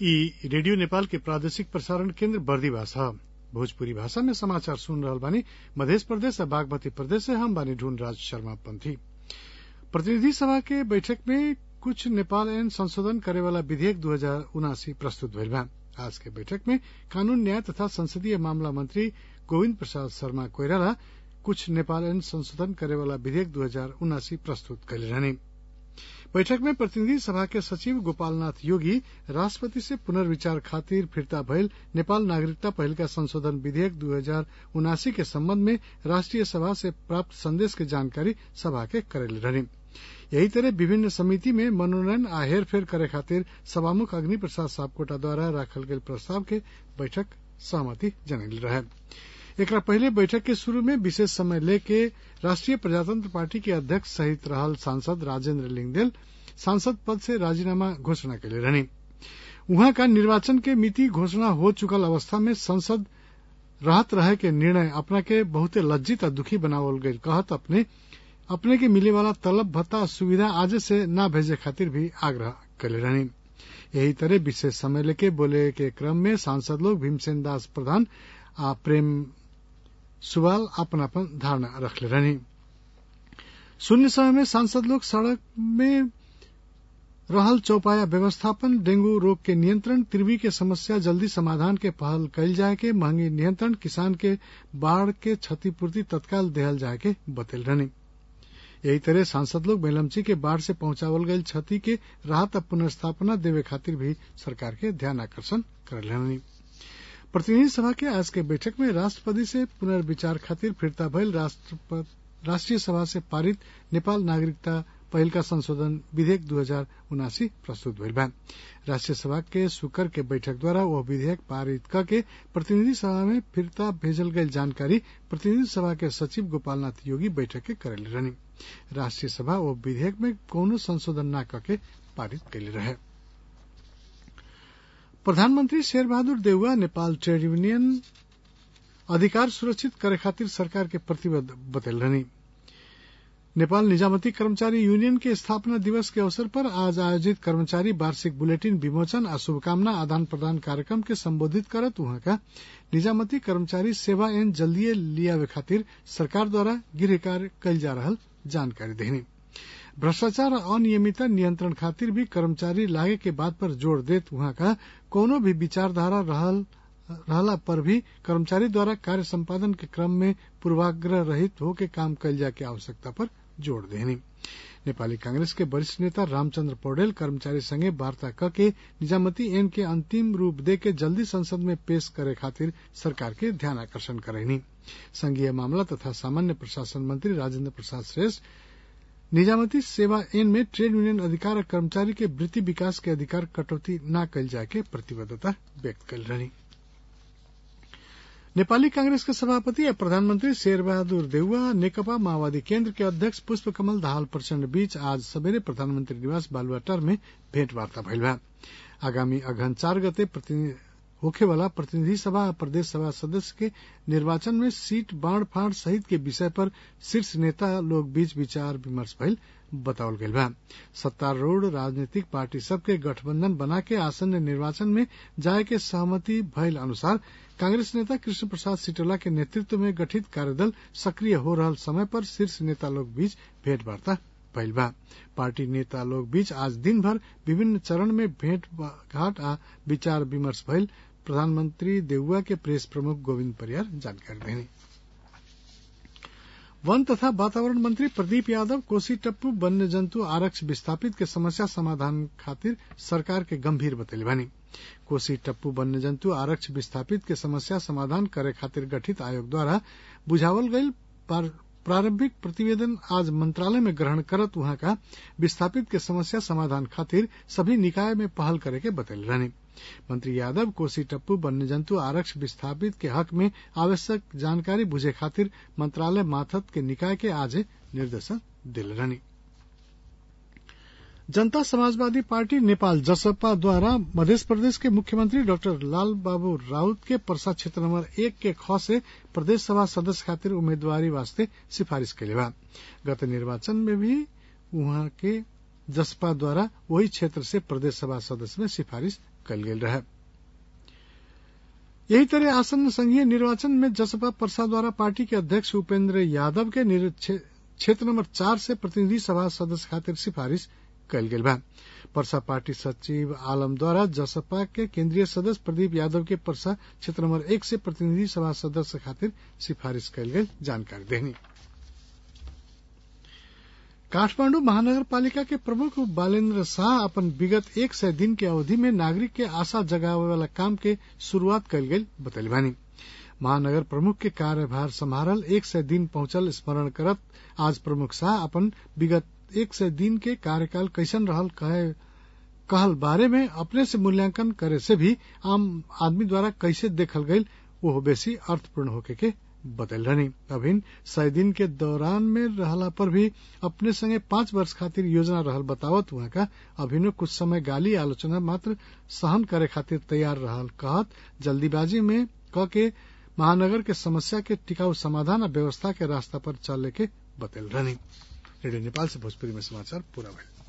ई रेडियो नेपाल के प्रादेशिक प्रसारण केन्द्र बर्दिवास ह भोजपुरी भाषा में समाचार सुन रहल बानी मधेश प्रदेश आ बागमती प्रदेश से हम बानी ढूंढ राज शर्मा पंथी प्रतिनिधि सभा के बैठक में कुछ नेपाल ऐन संशोधन करे वाला विधेयक दू हजार उनासी प्रस्तुत भइल बा आज के बैठक में कानून न्याय तथा संसदीय मामला मंत्री गोविन्द प्रसाद शर्मा कोइराला कुछ नेपाल ऐन संशोधन करे वाला विधेयक दू हजार उनासी प्रस्तुत कैले रहनी बैठक में प्रतिनिधि सभा के सचिव गोपालनाथ योगी राष्ट्रपति से पुनर्विचार खातिर फिर्ता भइल नेपाल नागरिकता पहिलका संशोधन विधेयक दू हजार उनासी के सम्बन्ध में राष्ट्रिय सभा से प्राप्त संदेश के जानकारी सभा के करेले रहनी यही तरह विभिन्न समिति में मनोनयन आ हेरफेर करे खातिर सभामुख अग्नि प्रसाद सापकोटा द्वारा राखल गेल प्रस्ताव के बैठक सहमति जनैले रहे एकरा पहिले बैठक के शुरू में विशेष समय लेके राष्ट्रिय प्रजातंत्र पार्टी के अध्यक्ष सहित रहल सांसद राजेन्द्र लिंगदेल सांसद पद से राजीनामा घोषणा कैले रहनी उहाँ का निर्वाचन के मिति घोषणा हो चुकल अवस्था में संसद रहत रहे के निर्णय अपना के बहुते लज्जित आ दुखी बनावल गईल कहत अपने अपने के मिले वाला तलब भत्ता सुविधा आज से न भेजे खातिर भी आग्रह कैले रहनी यही तरह विशेष समय लेके बोले के क्रम में सांसद लोग भीमसेन दास प्रधान आ प्रेम सुवाल अपन अपन धारणा रखले रहनी शून्य समय में सांसद लोग सड़क में रहल चौपाया व्यवस्थापन डेंगू रोग के नियंत्रण त्रिवी के समस्या जल्दी समाधान के पहल कैल जाए के महंगी नियंत्रण किसान के बाढ़ के क्षतिपूर्ति तत्काल देहल जाए के बतेल रहनी यही तरह सांसद लोग बेलमची के बाढ़ से पहुंचावल गयल क्षति के राहत और पुनर्स्थापना देवे खातिर भी सरकार के ध्यान आकर्षण कर रहनी प्रतिनिधि सभा के आज के बैठक में राष्ट्रपति से पुनर्विचार खातिर फिरता भइल राष्ट्रीय सभा से पारित नेपाल नागरिकता पहिलका संशोधन विधेयक दू हजार उनासी प्रस्तुत भइल बा राष्ट्रीय सभा के शुक्र के बैठक द्वारा वह विधेयक पारित क के प्रतिनिधि सभा में फिरता भेजल गयल जानकारी प्रतिनिधि सभा के सचिव गोपालनाथ योगी बैठक के करेले रहनी राष्ट्रीय सभा वो विधेयक में कोनो संशोधन न करके पारित कैले रहे प्रधानमंत्री शेर बहादुर देउवा नेपाल ट्रेड यूनियन अधिकार सुरक्षित करे खातिर सरकार के प्रतिबद्ध बतल रहनी नेपाल निजामती कर्मचारी यूनियन के स्थापना दिवस के अवसर पर आज आयोजित कर्मचारी वार्षिक बुलेटिन विमोचन आ शुभकामना आदान प्रदान कार्यक्रम के संबोधित करत वहां का निजामती कर्मचारी सेवा एन जल्दीय लियावे खातिर सरकार द्वारा गृह कार्य कैल जा रहा जानकारी देनी भ्रष्टाचार और अनियमितता नियंत्रण खातिर भी कर्मचारी लागे के बात पर जोर देत वहां का कोनो भी विचारधारा रहल रहला पर भी कर्मचारी द्वारा कार्य संपादन के क्रम में पूर्वाग्रह रहित होके काम कैल जाए के आवश्यकता पर जोड़ देनी नेपाली कांग्रेस के वरिष्ठ नेता रामचंद्र पौडेल कर्मचारी संगे वार्ता क के निजामती एन के अंतिम रूप दे के जल्दी संसद में पेश करे खातिर सरकार के ध्यान आकर्षण करेनी संघीय मामला तथा सामान्य प्रशासन मंत्री राजेंद्र प्रसाद श्रेष्ठ निजामती सेवा एन में ट्रेड यूनियन अधिकार और कर्मचारी के वृत्ति विकास के अधिकार कटौती न कैल जाए के प्रतिबद्धता व्यक्त कर रही नेपाली कांग्रेस के सभापति और प्रधानमंत्री शेर बहादुर देउवा नेकपा माओवादी केन्द्र के अध्यक्ष पुष्प कमल दाहाल प्रचण्ड बीच आज सबेरे प्रधानमंत्री निवास बालुवाटार में भेंटवार्ता भइल बा आगामी अघन चार गते होखे वाला प्रतिनिधि सभा और प्रदेश सभा सदस्य के निर्वाचन में सीट बाढ़ फाड़ सहित के विषय पर शीर्ष नेता लोग बीच विचार विमर्श भइल बतावल गइल बा सत्तारूढ़ राजनीतिक पार्टी सबके गठबंधन बना के आसन्न निर्वाचन में जाए के सहमति भइल अनुसार कांग्रेस नेता कृष्ण प्रसाद सिटोला के नेतृत्व में गठित कार्यदल सक्रिय हो रहल समय पर शीर्ष नेता लोग बीच भेंटवार्ता भइल बा पार्टी नेता लोग बीच आज दिन भर विभिन्न चरण में भेंट घाट आ विचार विमर्श भइल प्रधानमंत्री देउवा के प्रेस प्रमुख गोविंद परियार जानकारी देनी वन तथा वातावरण मंत्री प्रदीप यादव कोसी टप्पू वन्य जंतु आरक्ष विस्थापित के समस्या समाधान खातिर सरकार के गंभीर बतैले बानी कोसी टप्पू वन्य जंतु आरक्ष विस्थापित के समस्या समाधान करे खातिर गठित आयोग द्वारा बुझावल गईल प्रारंभिक प्रतिवेदन आज मंत्रालय में ग्रहण करत वहां का विस्थापित के समस्या समाधान खातिर सभी निकाय में पहल करे के बतैले रहनी मंत्री यादव कोसी टप्पू वन्य जंतु आरक्ष विस्थापित के हक में आवश्यक जानकारी बुझे खातिर मंत्रालय माथत के निकाय के आज निर्देशन दिल रहनी जनता समाजवादी पार्टी नेपाल जसपा द्वारा मध्य प्रदेश के मुख्यमंत्री डॉक्टर लाल बाबू राउत के परसा क्षेत्र नंबर एक के ख से प्रदेश सभा सदस्य खातिर उम्मीदवारी वास्ते सिफारिश कैले बा गत निर्वाचन में भी वहां के जसपा द्वारा वही क्षेत्र से प्रदेश सभा सदस्य में सिफारिश कल गेल रहे यही तरह आसन्न संघीय निर्वाचन में जसपा परसा द्वारा पार्टी के अध्यक्ष उपेंद्र यादव के क्षेत्र नंबर चार से प्रतिनिधि सभा सदस्य खातिर सिफारिश कल गेल बा परसा पार्टी सचिव आलम द्वारा जसपा के केंद्रीय सदस्य प्रदीप यादव के परसा क्षेत्र नंबर एक से प्रतिनिधि सभा सदस्य खातिर सिफारिश कल गेल जानकारी देनी काठमांडू महानगर पालिका के प्रमुख बालेन्द्र शाह अपन विगत एक सय दिन के अवधि में नागरिक के आशा जगावे वाला काम के शुरुआत कल गई बतैली बानी महानगर प्रमुख के कार्यभार संभारल एक सय दिन पहुंचल स्मरण करत आज प्रमुख शाह अपन विगत एक सय दिन के कार्यकाल कैसन रहल कहे कहल बारे में अपने से मूल्यांकन करे से भी आम आदमी द्वारा कैसे देखल गई वो बेसी अर्थपूर्ण होके के बतल रहनी अभिन सय दिन के दौरान में रहला पर भी अपने संगे पांच वर्ष खातिर योजना रहल बतावत वहां का अभिनो कुछ समय गाली आलोचना मात्र सहन करे खातिर तैयार रहल कहत जल्दीबाजी में क के महानगर के समस्या के टिकाऊ समाधान और व्यवस्था के रास्ता पर चले के बतल रहनी रेडियो नेपाल से भोजपुरी में समाचार पूरा भइल